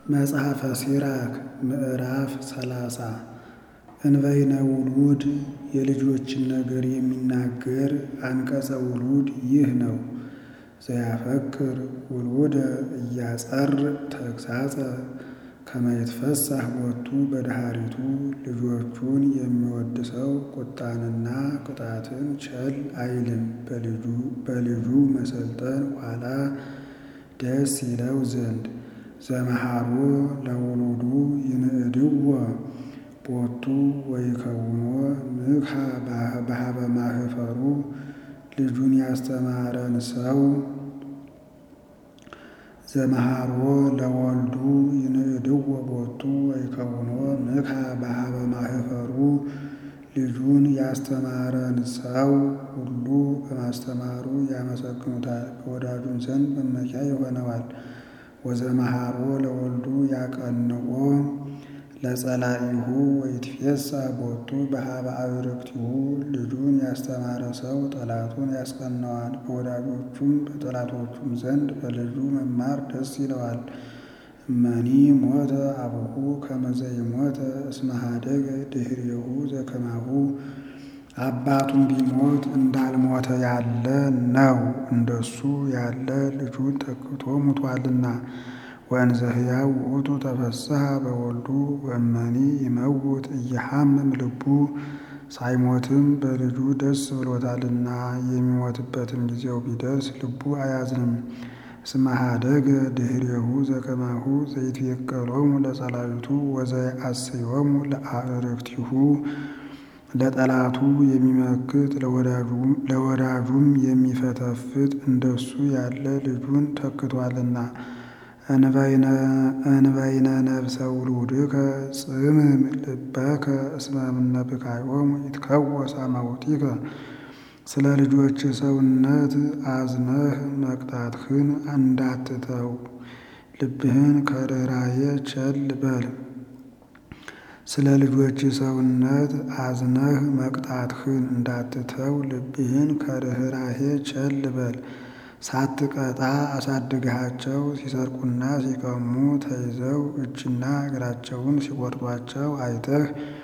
መጽሐፈ ሲራክ ምዕራፍ ሰላሳ እንበይነ ውሉድ የልጆችን ነገር የሚናገር አንቀጸ ውሉድ ይህ ነው። ዘያፈቅር ውሉደ እያጸር ተግሳጸ ከመ ይትፈሳህ ቦቱ በድሃሪቱ ልጆቹን የሚወድ ሰው ቁጣንና ቅጣትን ቸል አይልም። በልጁ መሰልጠን ኋላ ደስ ይለው ዘንድ ዘመሃሮ ለውሉዱ ይንእድዎ ቦቱ ወይከውኖ ምክሃ በሀበ ማህፈሩ ልጁን ያስተማረን ሰው ዘመሃሮ ለወልዱ ይንእድዎ ቦቱ ወይከውኖ ምክሃ በሀበ ማህፈሩ ልጁን ያስተማረን ሰው ሁሉ በማስተማሩ ያመሰግኑታል፣ በወዳጁም ዘንድ መመኪያ ይሆነዋል። ወዘመሃሮ ለወልዱ ያቀንኦ ለጸላኢሁ ወይትፌሳ ቦቱ በሀበ አብርክቲሁ ልጁን ያስተማረ ሰው ጠላቱን ያስቀናዋል፣ በወዳጆቹም በጠላቶቹም ዘንድ በልጁ መማር ደስ ይለዋል። እመኒ ሞተ አቡሁ ከመ ዘይሞተ እስመ ኀደገ ድኅሬሁ ዘከማሁ አባቱም ቢሞት እንዳልሞተ ያለ ነው፣ እንደሱ ያለ ልጁን ተክቶ ሙቷልና። ወእንዘ ሕያው ውእቱ ተፈስሐ በወልዱ ወእመኒ ይመውት እየሐምም ልቡ ሳይሞትም በልጁ ደስ ብሎታልና የሚሞትበትም ጊዜው ቢደርስ ልቡ አያዝንም። እስመ ኀደገ ድኅሬሁ ዘከማሁ ዘይትቤቀሎሙ ለጸላዊቱ ወዘይአስዮሙ ለአዕርክቲሁ ለጠላቱ የሚመክት ለወዳጁም የሚፈተፍት እንደሱ ያለ ልጁን ተክቷልና። እንበይነ ነፍሰ ውሉድከ ጽምም ልበከ እስመ እምነ ብካዮሙ ይትከወስ አማውቲከ ስለ ልጆች ሰውነት አዝነህ መቅጣትህን እንዳትተው ልብህን ከርኅራኄ ቸል በል። ስለ ልጆች ሰውነት አዝነህ መቅጣትህን እንዳትተው ልብህን ከርኅራኄ ቸል በል። ሳትቀጣ አሳድግሃቸው ሲሰርቁና ሲቀሙ ተይዘው እጅና እግራቸውን ሲቆርጧቸው አይተህ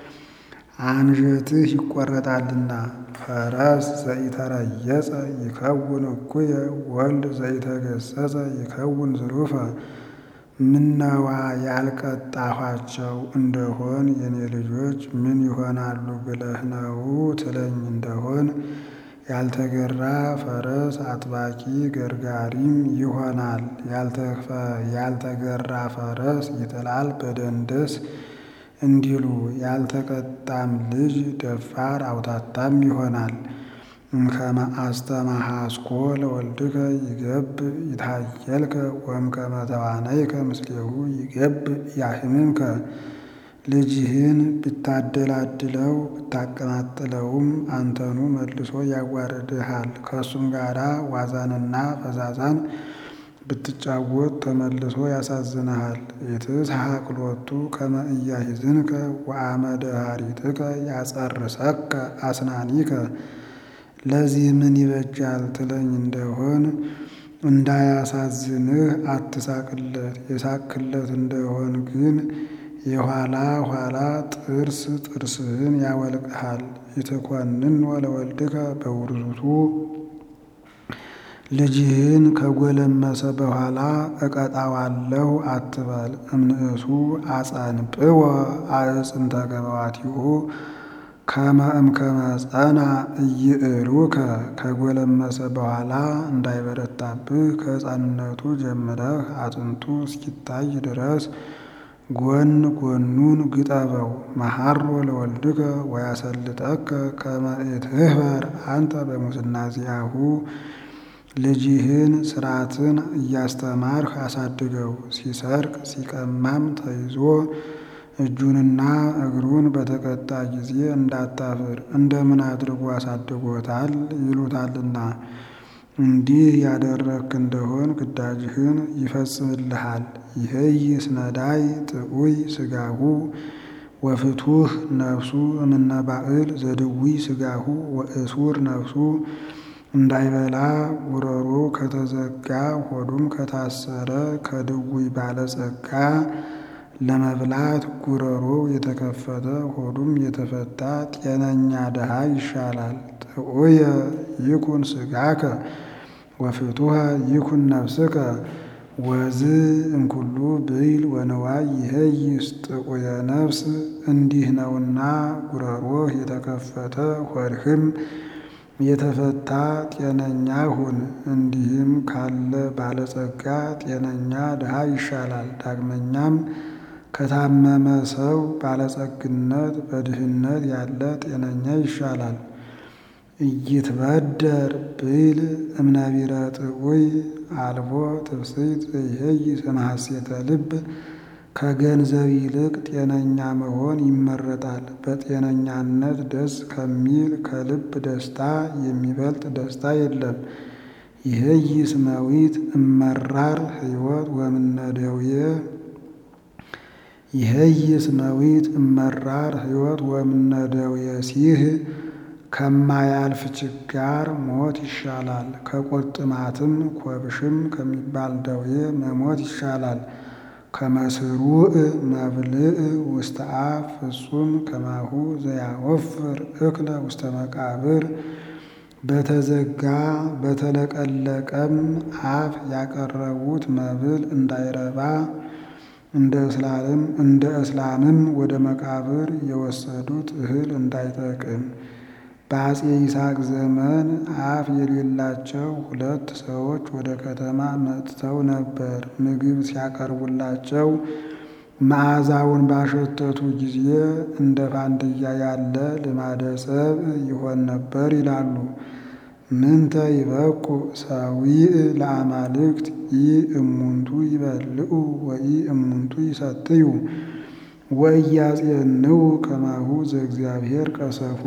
አንጀትህ ይቆረጣልና። ፈረስ ዘኢተረየጸ ይከውን እኩየ ወልድ ዘኢተገሰጸ ይከውን ዝሩፈ። ምነዋ ያልቀጣኋቸው እንደሆን የኔ ልጆች ምን ይሆናሉ ብለህ ነው ትለኝ እንደሆን ያልተገራ ፈረስ አጥባቂ ገርጋሪም ይሆናል። ያልተገራ ፈረስ ይጥላል በደንደስ እንዲሉ ያልተቀጣም ልጅ ደፋር አውታታም ይሆናል። እምከመ አስተማሃስኮ ለወልድከ ይገብ ይታየልከ ወእምከመ ተዋነይከ ምስሌሁ ይገብ ያህምምከ። ልጅህን ብታደላድለው ብታቀማጥለውም አንተኑ መልሶ ያዋርድሃል። ከእሱም ጋራ ዋዛንና ፈዛዛን ብትጫወት ተመልሶ ያሳዝንሃል። ኢትስሐቅ ሎቱ ከመ ኢያሂዝንከ ወአመ ደኃሪትከ ያጸርሰከ አስናኒከ። ለዚህ ምን ይበጃል ትለኝ እንደሆን እንዳያሳዝንህ አትሳቅለት። የሳቅለት እንደሆን ግን የኋላ ኋላ ጥርስ ጥርስህን ያወልቅሃል። ይትኮንን ለወልድከ በውርዙቱ ልጅህን ከጎለመሰ በኋላ እቀጣዋለሁ አትበል። እምንእሱ አጸንጵወ አዕፅንተ ገበዋቲሁ ከመ እምከመ ጸና ኢይእሩከ። ከጎለመሰ በኋላ እንዳይበረታብህ ከሕፃንነቱ ጀምረህ አጥንቱ እስኪታይ ድረስ ጎን ጎኑን ግጠበው። መሐሮ ለወልድከ ወያሰልጠከ ከመ ኢትህበር አንተ በሙስና ዚአሁ። ልጅህን ሥርዓትን እያስተማርህ አሳድገው። ሲሰርቅ ሲቀማም ተይዞ እጁንና እግሩን በተቀጣ ጊዜ እንዳታፍር እንደምን አድርጎ አሳድጎታል ይሉታልና። እንዲህ ያደረግክ እንደሆን ግዳጅህን ይፈጽምልሃል። ይህይስ ነዳይ ጥዑይ ሥጋሁ ወፍቱህ ነፍሱ እምነ ባዕል ዘድዊ ሥጋሁ ወእሱር ነፍሱ እንዳይበላ ጉሮሮ ከተዘጋ ሆዱም ከታሰረ ከድውይ ባለጸጋ ለመብላት ጉሮሮው የተከፈተ ሆዱም የተፈታ ጤነኛ ድሃ ይሻላል። ጥዑየ ይኩን ሥጋከ ወፍቱሐ ይኩን ነፍስከ ወዝ እምኩሉ ብይል ወንዋይ ይሄይስ ጥዑየ ነፍስ። እንዲህ ነውና ጉሮሮህ የተከፈተ ሆድህም የተፈታ ጤነኛ ሁን። እንዲህም ካለ ባለጸጋ ጤነኛ ድሃ ይሻላል። ዳግመኛም ከታመመ ሰው ባለጸግነት በድህነት ያለ ጤነኛ ይሻላል። ኢይትበደር ብይል እምነቢረ ጥዑይ አልቦ ትፍስሕት ዘይሄይስ እምሐሴተ ልብ። ከገንዘብ ይልቅ ጤነኛ መሆን ይመረጣል። በጤነኛነት ደስ ከሚል ከልብ ደስታ የሚበልጥ ደስታ የለም። ይሄይስ መዊት እመራር ሕይወት ወምነደውየ ይሄይስ መዊት እመራር ሕይወት ወምነደውየ ሲህ ከማያልፍ ችጋር ሞት ይሻላል። ከቁርጥማትም ኮብሽም ከሚባል ደዌ መሞት ይሻላል። ከመስሩዕ መብልዕ ውስተ አፍ ፍጹም ከማሁ ዘያወፍር እክለ ውስተ መቃብር። በተዘጋ በተለቀለቀም አፍ ያቀረቡት መብል እንዳይረባ እንደ እስላም እንደ እስላምም ወደ መቃብር የወሰዱት እህል እንዳይጠቅም። በአፄ ይስሐቅ ዘመን አፍ የሌላቸው ሁለት ሰዎች ወደ ከተማ መጥተው ነበር። ምግብ ሲያቀርቡላቸው መዓዛውን ባሸተቱ ጊዜ እንደ ፋንድያ ያለ ልማደ ሰብእ ይሆን ነበር ይላሉ። ምንተ ይበቁ ሰዊዕ ለአማልክት ኢ እሙንቱ ይበልዑ ወኢ እሙንቱ ይሰትዩ ወኢያጼንዑ ከማሁ ዘእግዚአብሔር ቀሰፎ።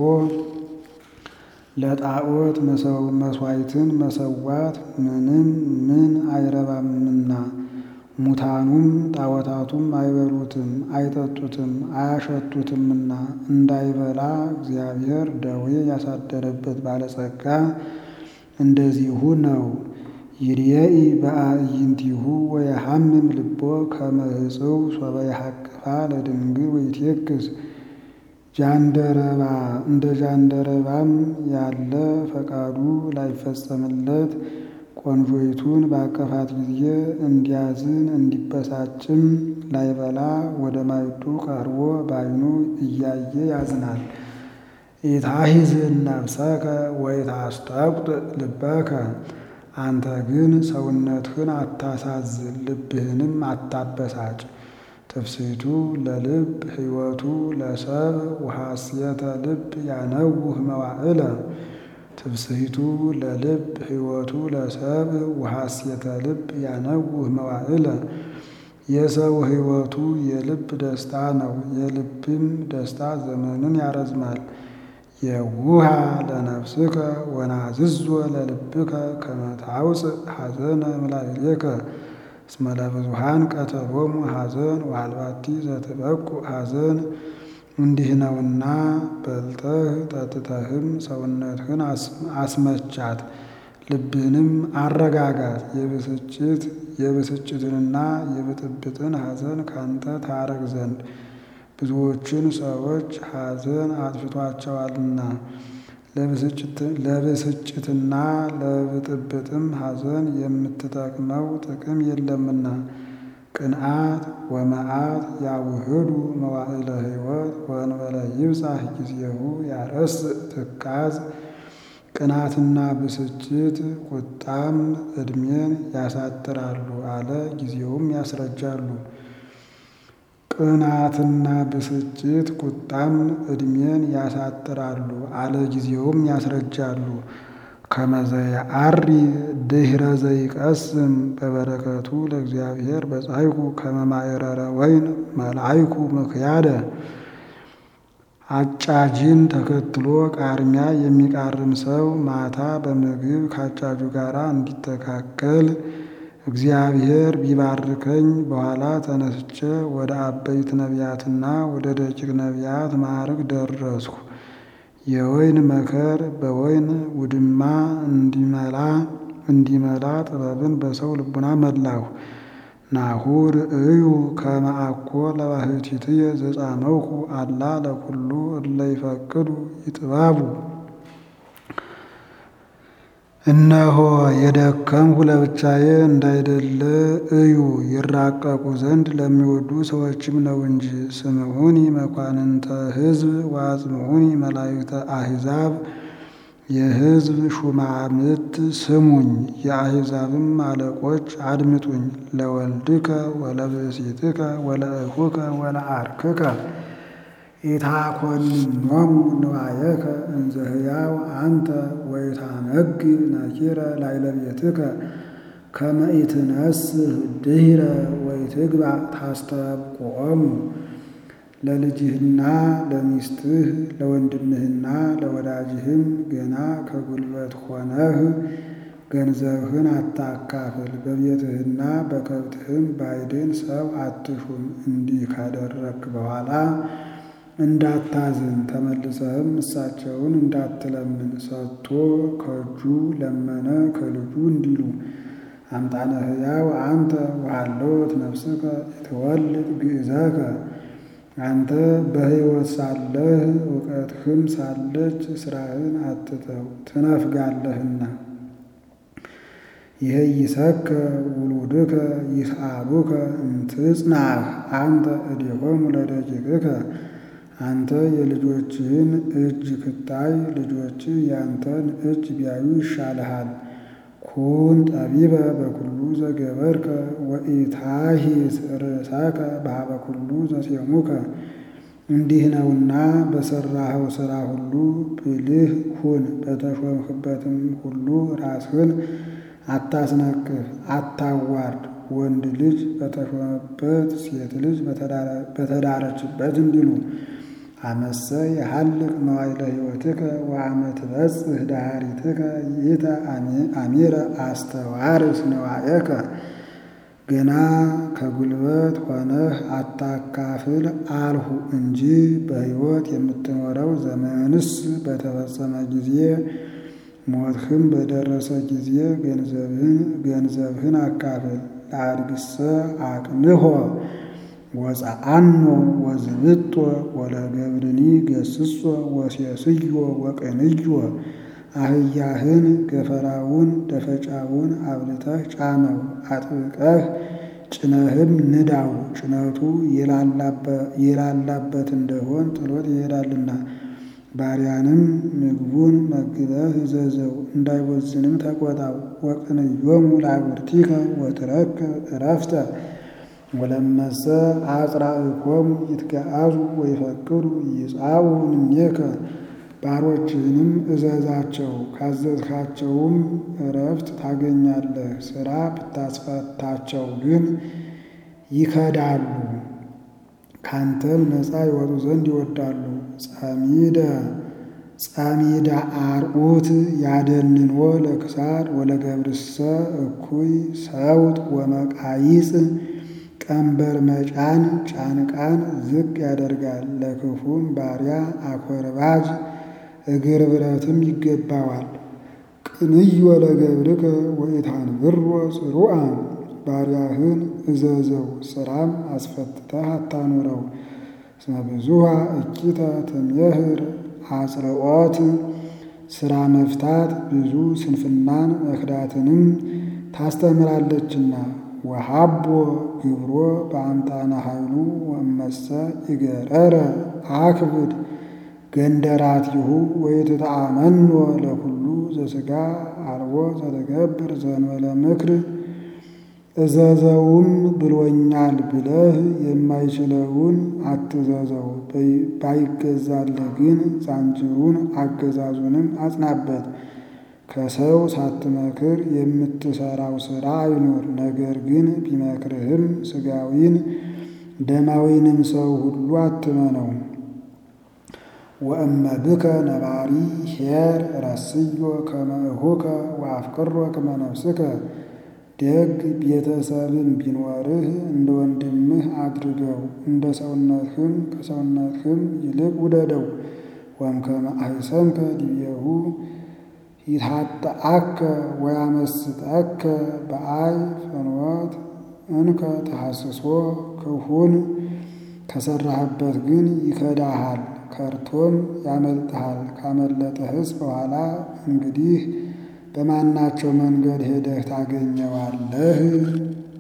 ለጣዖት መሥዋዕትን መሰዋት ምንም ምን አይረባምና ሙታኑም ጣዖታቱም አይበሉትም አይጠጡትም አያሸቱትምና እንዳይበላ እግዚአብሔር ደዌ ያሳደረበት ባለጸጋ እንደዚሁ ነው። ይርኤኢ በአዕይንቲሁ ወየሐምም ልቦ ከመ ሕጽው ሶበ ይሐቅፋ ለድንግል ወይትየክስ ጃንደረባ እንደ ጃንደረባም ያለ ፈቃዱ ላይፈጸምለት ቆንጆይቱን ባቀፋት ጊዜ እንዲያዝን እንዲበሳጭም ላይበላ ወደ ማዕዱ ቀርቦ ባይኑ እያየ ያዝናል። ኢታሂዝን ነፍሰከ ወኢታስጠቁጥ ልበከ። አንተ ግን ሰውነትህን አታሳዝን፣ ልብህንም አታበሳጭ። ትፍስሕቱ ለልብ ሕይወቱ ለሰብ ወሐሴተ ልብ ያነውህ መዋዕለ። ትፍስሕቱ ለልብ ሕይወቱ ለሰብ ወሐሴተ ልብ ያነውህ መዋዕለ። የሰው ሕይወቱ የልብ ደስታ ነው፣ የልብም ደስታ ዘመንን ያረዝማል። የውሃ ለነፍስከ ወናዝዞ ለልብከ ከመ ታውፅእ ሐዘነ እምላዕሌከ እስመ ለብዙኃን ቀተሎሙ ሐዘን ወአልባቲ ዘትበቁ ሐዘን። እንዲህ ነውና በልተህ ጠጥተህም ሰውነትህን አስመቻት፣ ልብህንም አረጋጋት። የብስጭት የብስጭትንና የብጥብጥን ሐዘን ካንተ ታረቅ ዘንድ ብዙዎችን ሰዎች ሐዘን አጥፍቷቸዋልና ለብስጭትና ለብጥብጥም ሐዘን የምትጠቅመው ጥቅም የለምና። ቅንዓት ወመዓት ያውህዱ መዋዕለ ሕይወት ወእንበለ ይብጻሕ ጊዜሁ ያረስእ ትካዝ። ቅናትና ብስጭት ቁጣም ዕድሜን ያሳጥራሉ አለ ጊዜውም ያስረጃሉ። ቅናትና ብስጭት ቁጣም ዕድሜን ያሳጥራሉ አለ ጊዜውም ያስረጃሉ። ከመዘየዐሪ ድኅረ ዘይቀስም በበረከቱ ለእግዚአብሔር በጻይኩ ከመ ማዕረረ ወይን መልዓይኩ ምክያደ። አጫጅን ተከትሎ ቃርሚያ የሚቃርም ሰው ማታ በምግብ ከአጫጁ ጋር እንዲተካከል እግዚአብሔር ቢባርከኝ በኋላ ተነስቼ ወደ አበይት ነቢያትና ወደ ደቂቅ ነቢያት ማዕርግ ደረስኩ። የወይን መከር በወይን ውድማ እንዲመላ እንዲመላ ጥበብን በሰው ልቡና መላሁ። ናሁ ርእዩ ከመ አኮ ለባሕቲትየ ዘጻመውኩ አላ ለኩሉ እለ ይፈቅዱ ይጥባቡ። እነሆ የደከምሁ ለብቻዬ እንዳይደለ እዩ ይራቀቁ ዘንድ ለሚወዱ ሰዎችም ነው እንጂ። ስምዑኒ መኳንንተ ሕዝብ ወአጽምዑኒ መላእክተ አሕዛብ የሕዝብ ሹማምት ስሙኝ፣ የአሕዛብም አለቆች አድምጡኝ። ለወልድከ ወለብእሲትከ ወለእኹከ ወለዓርክከ ኢታኰንኖሙ ንዋየከ እንዘ ሕያው አንተ ወኢታመግብ ነኪረ ላዕለ ቤትከ ከመ ኢትነስህ ድኅረ ወኢትግባእ ታስተብቅዖሙ። ለልጅህና ለሚስትህ ለወንድምህና ለወዳጅህም ገና ከጉልበት ሆነህ ገንዘብህን አታካፍል። በቤትህና በከብትህም ባዕድን ሰው አትሹም። እንዲህ ካደረግክ በኋላ እንዳታዝን ተመልሰህም እሳቸውን እንዳትለምን ሰጥቶ ከእጁ ለመነ ከልጁ እንዲሉ አምጣነ ሕያው አንተ ወሃለወት ነፍስከ ኢትወልድ ግእዘከ አንተ በሕይወት ሳለህ እውቀትህም ሳለች ሥራህን አትተው ትነፍጋለህና። ይሄይሰከ ውሉድከ ይስአሉከ እምትጽናዕ አንተ እዴሆሙ ለደቂቅከ አንተ የልጆችህን እጅ ክታይ ልጆችህ ያንተን እጅ ቢያዩ ይሻልሃል። ኩን ጠቢበ በኩሉ ዘገበርከ ወኢታሂት ርእሰከ በኀበ ኩሉ ዘሴሙከ። እንዲህ ነውና በሠራኸው ሥራ ሁሉ ብልህ ሁን። በተሾምህበትም ሁሉ ራስህን አታስነቅፍ፣ አታዋርድ። ወንድ ልጅ በተሾመበት ሴት ልጅ በተዳረችበት እንዲሉ አመሰ የሐልቅ መዋዕለ ሕይወትከ ወአመ ትበጽሕ ዳሃሪትከ ይእተ አሚረ አስተዋርስ ነዋየከ። ገና ከጉልበት ሆነህ አታካፍል አልሁ እንጂ በሕይወት የምትኖረው ዘመንስ በተፈጸመ ጊዜ ሞትህም በደረሰ ጊዜ ገንዘብህን አካፍል። ለአድግሰ አቅንሖ ወፀአኖ ወዝብጦ ወለገብርኒ ገስጾ ወሴስዮ ወቅንዮ። አህያህን ገፈራውን ደፈጫውን አብልተህ ጫነው፣ አጥብቀህ ጭነህም ንዳው። ጭነቱ የላላበት እንደሆን ጥሎት ይሄዳልና። ባሪያንም ምግቡን መግበህ እዘዘው፣ እንዳይቦዝንም ተቆጣው። ወቅንዮሙ ለአግብርቲከ ወትረክብ ዕረፍተ ወለመሰ አጽራእኮሙ ይትገአዙ ወይፈቅዱ ይጻኡ እምኔከ። ባሮችህንም እዘዛቸው፣ ካዘዝካቸውም ዕረፍት ታገኛለህ። ሥራ ብታስፈታቸው ግን ይከዳሉ፣ ካንተም ነፃ ይወጡ ዘንድ ይወዳሉ። ጸሚደ ጸሚደ አርዑት ያደንንዎ ለክሳድ ወለገብርሰ እኩይ ሰውጥ ወመቃይጽ ቀንበር መጫን ጫንቃን ዝቅ ያደርጋል። ለክፉም ባሪያ አኮርባጅ እግር ብረትም ይገባዋል። ቅንዮ ለገብርከ ወኢታንብሮ ጽሩዓ ባሪያህን እዘዘው ሥራም አስፈትተህ አታኑረው። እስመ ብዙኃ እኪተ ትሜህር አጽርዖት ሥራ መፍታት ብዙ ስንፍናን መክዳትንም ታስተምራለችና። ወሃቦ ግብሮ በአምጣነ ኃይሉ ወእመሰ ይገረረ አክብድ ገንደራቲሁ ወይትተአመኖ ለኩሉ ዘሥጋ አልቦ ዘተገብር ዘእንበለ ምክር። እዘዘውም ብሎኛል ብለህ የማይችለውን አትዘዘው። ባይገዛልህ ግን ዛንጅሩን አገዛዙንም አጽናበት። ከሰው ሳትመክር የምትሰራው ሥራ አይኑር። ነገር ግን ቢመክርህም ሥጋዊን ደማዊንም ሰው ሁሉ አትመነው። ወእመ ብከ ነባሪ ኄር ረስዮ ከመ እኹከ ወአፍቅሮ ከመ ነፍስከ። ደግ ቤተሰብም ቢኖርህ እንደ ወንድምህ አድርገው፣ እንደ ሰውነትህም ከሰውነትህም ይልቅ ውደደው። ወእምከመ አሕሰምከ ዲቤሁ ይታጠአከ ወያመስጠከ በአይ ፍኖት እንከ ተሐስሶ ክፉን ከሰራህበት ግን ይከዳሃል፣ ከርቶም ያመልጥሃል። ካመለጠህስ በኋላ እንግዲህ በማናቸው መንገድ ሄደህ ታገኘዋለህ?